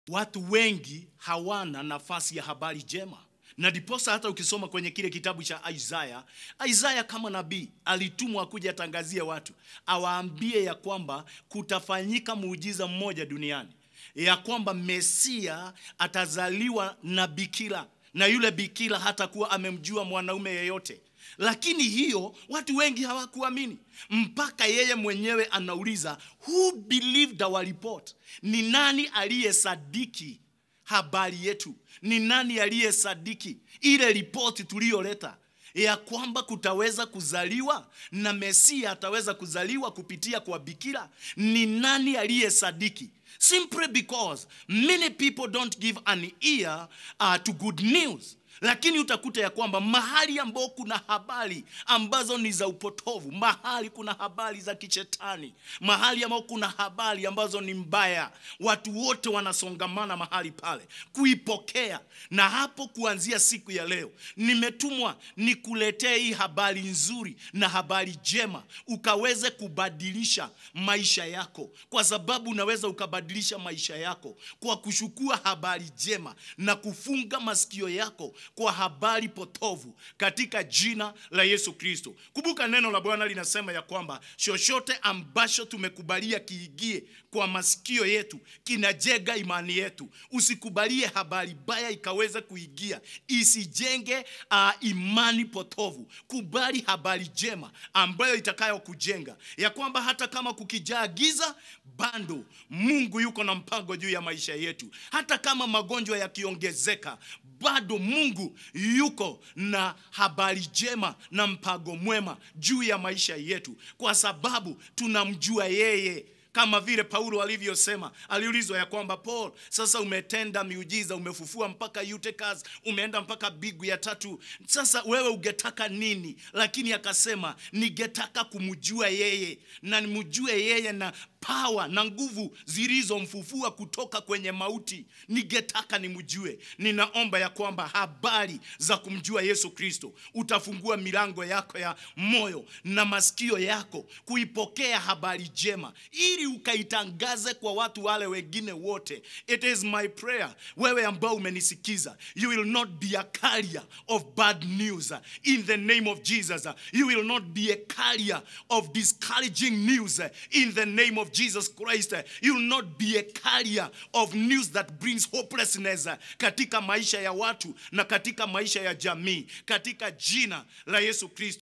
watu wengi hawana nafasi ya habari njema na ndiposa hata ukisoma kwenye kile kitabu cha Isaya, Isaya kama nabii alitumwa kuja atangazie watu, awaambie ya kwamba kutafanyika muujiza mmoja duniani, ya kwamba Mesia atazaliwa na bikira, na yule bikira hatakuwa amemjua mwanaume yeyote. Lakini hiyo watu wengi hawakuamini, mpaka yeye mwenyewe anauliza who believed our report? Ni nani aliyesadiki habari yetu? Ni nani aliyesadiki ile ripoti tuliyoleta ya kwamba kutaweza kuzaliwa na Mesia ataweza kuzaliwa kupitia kwa bikira? Ni nani aliyesadiki? Simply because many people don't give an ear uh, to good news lakini utakuta ya kwamba mahali ambao kuna habari ambazo ni za upotovu, mahali kuna habari za kichetani, mahali ambao kuna habari ambazo ni mbaya, watu wote wanasongamana mahali pale kuipokea. Na hapo kuanzia siku ya leo nimetumwa nikuletee hii habari nzuri na habari njema, ukaweze kubadilisha maisha yako, kwa sababu unaweza ukabadilisha maisha yako kwa kushukua habari njema na kufunga masikio yako kwa habari potovu katika jina la Yesu Kristo. Kumbuka neno la Bwana linasema ya kwamba chochote ambacho tumekubalia kiingie kwa masikio yetu kinajega imani yetu. Usikubalie habari baya ikaweza kuingia, isijenge uh, imani potovu. Kubali habari njema ambayo itakayokujenga ya kwamba hata kama kukijaa giza, bado Mungu yuko na mpango juu ya maisha yetu. Hata kama magonjwa yakiongezeka, bado Mungu yuko na habari njema na mpango mwema juu ya maisha yetu, kwa sababu tunamjua yeye kama vile Paulo alivyosema, aliulizwa ya kwamba Paul, sasa umetenda miujiza, umefufua mpaka Eutychus, umeenda mpaka bigu ya tatu, sasa wewe ungetaka nini? Lakini akasema ningetaka kumjua yeye na nimjue yeye na pawa na nguvu zilizomfufua kutoka kwenye mauti, ningetaka nimjue. Ninaomba ya kwamba habari za kumjua Yesu Kristo utafungua milango yako ya moyo na masikio yako kuipokea habari njema, ili ukaitangaze kwa watu wale wengine wote. It is my prayer, wewe ambao umenisikiza, you will not be a carrier of bad news in the name of Jesus. You will not be a carrier of discouraging news in the name of Jesus Christ. You will not be a carrier of news that brings hopelessness katika maisha ya watu na katika maisha ya jamii, katika jina la Yesu Kristo.